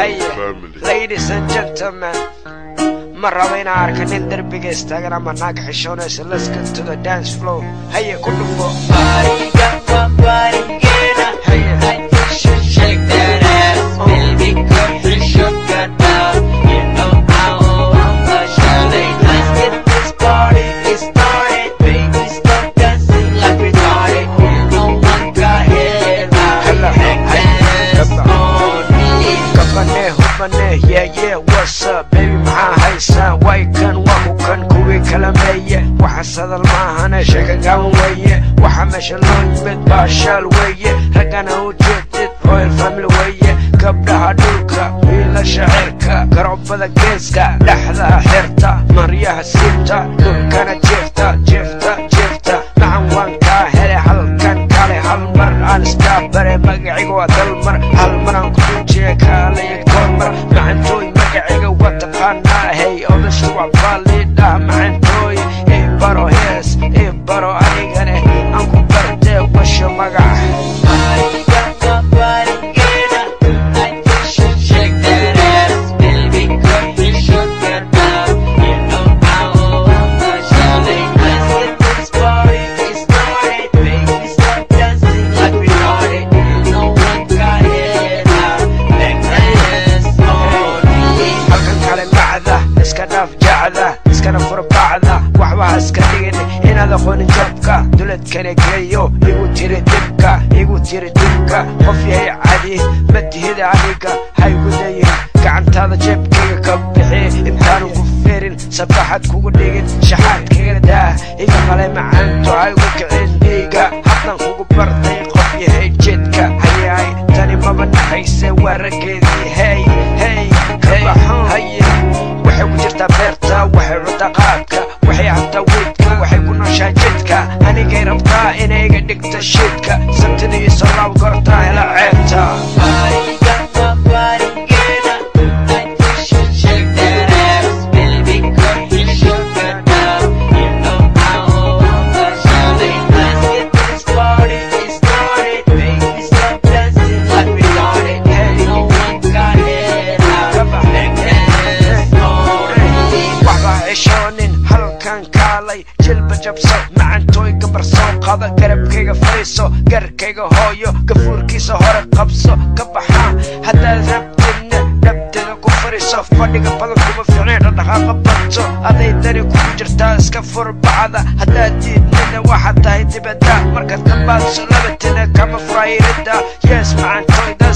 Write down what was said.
haye family. ladies and gentlemen ma rabo inaan arka nin derbiga istaagan ama naag xishoonaysa let's get to the dance floor haye ku dhufo haye gabane hubane yeah yeah what's up baby maxaa haysaa way kan waa ku kan kuwii kala meeye waxa sadal maahane sheeka gaaban weeye waxa meesha loo yimid baashaal weeye raggana u jeedid royal family weeye gabdhaha dhulka wiilasha cirka garobada geeska dhexda xirta maryaha siibta dhulkana jeefta jeefta jeefta macan waan kaa hele halkan kale hal mar aan iskaa bare magaciga waa dalmar hal mar aan kudujiye kaalaya kormar macantooy magaciga waa taqaanaa hey odasha waa baalidha macantooy ii baro hees ii baro anigane aan ku bartee washa magaca halkan kale macda iska dhaaf jacda iskana furbacda waxba ha iska dhigin inaad aqoonin jabka duladkana geeyo igu tiri dibka igu tiri dibka qof yahay cadi ma tihid aniga ha igu dayin gacantaada jeebkayga ka bixi intaanu ku ferin sabaxad kugu dhigin shaxaad kaga daah iga qale macaanto ha igu kicin dhiiga haddan kugu bartay qof yahay jedka hayaay tani maba naxayse waa raggeedii hey hey kabaxoon haye waxay ku jirtaa beerta waxay cuntaa qaadka waxay cabtaa weydka waxay ku nooshaa jidka anigay rabtaa inay iga dhigta shidka sabtida iyo solaab gortaa hela ceebta waxba cishoonin halkan kaalay jilba jabso macantooy gabar soo qada garabkayga fariiso garkayga hooyo gafuurkiisa hore qabso ka baxaa haddaad rabtidna dhabteeda ku fariiso fadhiga badan kuma fiicnay dhaqdhaqaaqa badso aday dani kugu jirtaa iska furbacda haddaad diidnina waxaad tahay dibadda markaad dambaadso labatina kama furaayirida yes macantooy